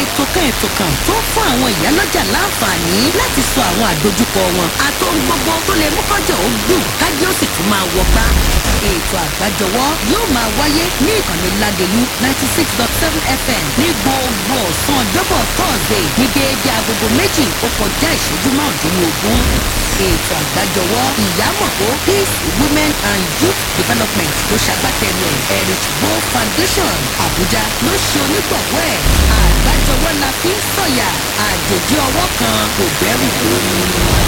ètò kan ètò kan tó ń fún àwọn ìyálọ́jà láǹfààní láti sọ àwọn àdojúkọ wọn àtohun gbogbo tó lè mú kọjọ ó dùn kájí ó sì tún máa wọgbá ètò àgbájọwọ́ yóò máa wáyé ní ìkànnì ládèlú ninety six dot seven fm ní gbogbo ọ̀sán ọjọ́bọ̀ thursday ní déédéé agogo méjì ó kọjá ìṣẹ́jú márùndínlógún ètò àgbájọwọ́ ìyámọ̀kó peace women and youth development ló ṣagbátẹrù ẹ̀ heritage bow foundation abuja ló ṣe onígbọ̀wọ́ ẹ̀ àgbájọwọ́ la fi ń sọ̀yà àjèjì ọwọ́ kan kò bẹ̀rù lórí.